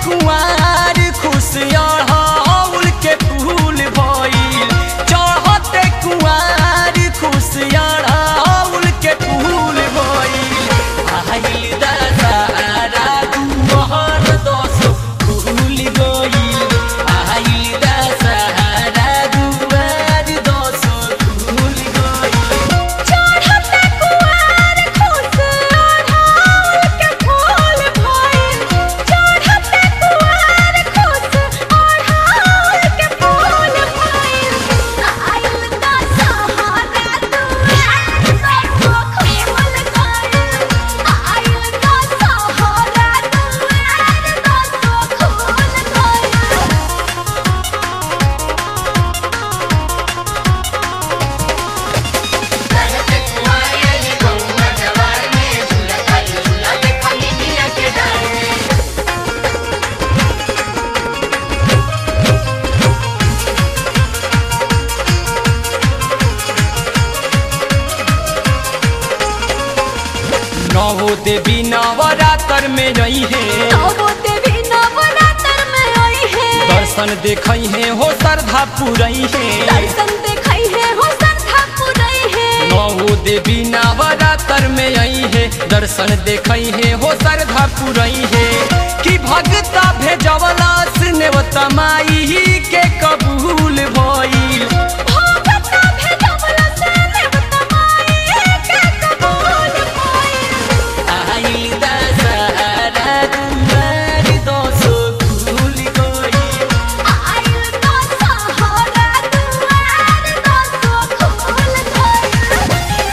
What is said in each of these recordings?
कुआर खुश अड़हुल के फूल भइल चढ़ते कुआर खुश अड़हुल के फूल भइल आइल दशहरा दुहर दस फूल गइल आइल दशहरा दुआर दस फूल गइल चढ़ते कुआर खुश अड़हुल के फूल भइल चढ़ते कुआर खुश अड़हुल के फूल भइल आइल दशहरा दुआर दस फूल गइल आइल दशहरा दुआर दस फूल गइल नवो देवी नवरात्र में रही है नवो देवी नवरात्र में आई है दर्शन देखई है हो श्रद्धा पुरई है दर्शन देखई है हो संधा पुरई है नवो देवी नवरात्र में आई है दर्शन देखई है हो श्रद्धा पुरई है कि भगता भेजवला नेवता माई के कबूल भइल भगता भेजवला से देवता माई के कबूल भइल आइल दशहरा दुआर दसो फूल गइल आइल दशहरा दुआर दस फूल गइल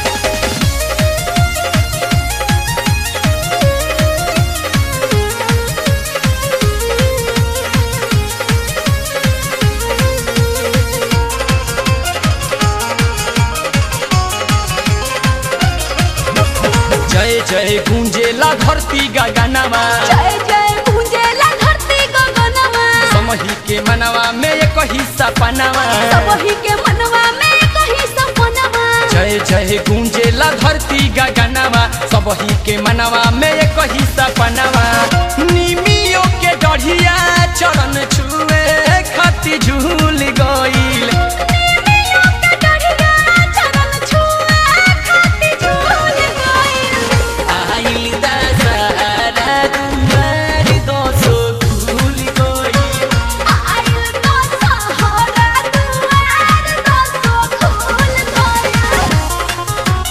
जय जय गुंजेला धरती गगनवा जय जय गूंजेला धरती गगनवा समही के मनवा में एक हिस्सा पनवा सबही के मनवा में कहीं सपनवा जय जय गुंजेला धरती गगनवा सबही के मनवा में एक हिस्सा पनवा निमियो के डढ़िया चरण छुए खती झूल गइल निमियों के डढ़िया चरण छुए खाती झूल गइल आइल दशहरा दुआर दसो फूल गइल आइल दशहरा दुआर दस फूल गइल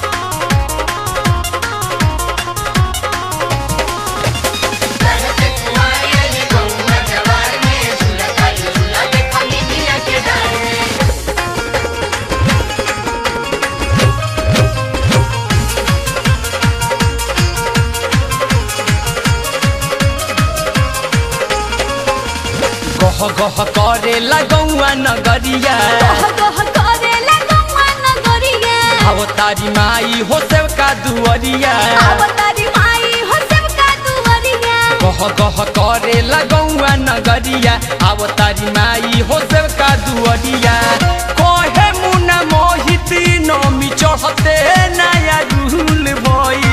गह गह करे लगौआ नगरिया गह गह करेला गौआ नगरिया अवतारी माई हो सेवका दुअरिया अवतारी माई हो सबका दुआरिया गह गह करे लगौआ नगरिया अवतारी माई हो सेवका दुअरिया कहे मुना मोहित नमी चढ़ते नया रूल भई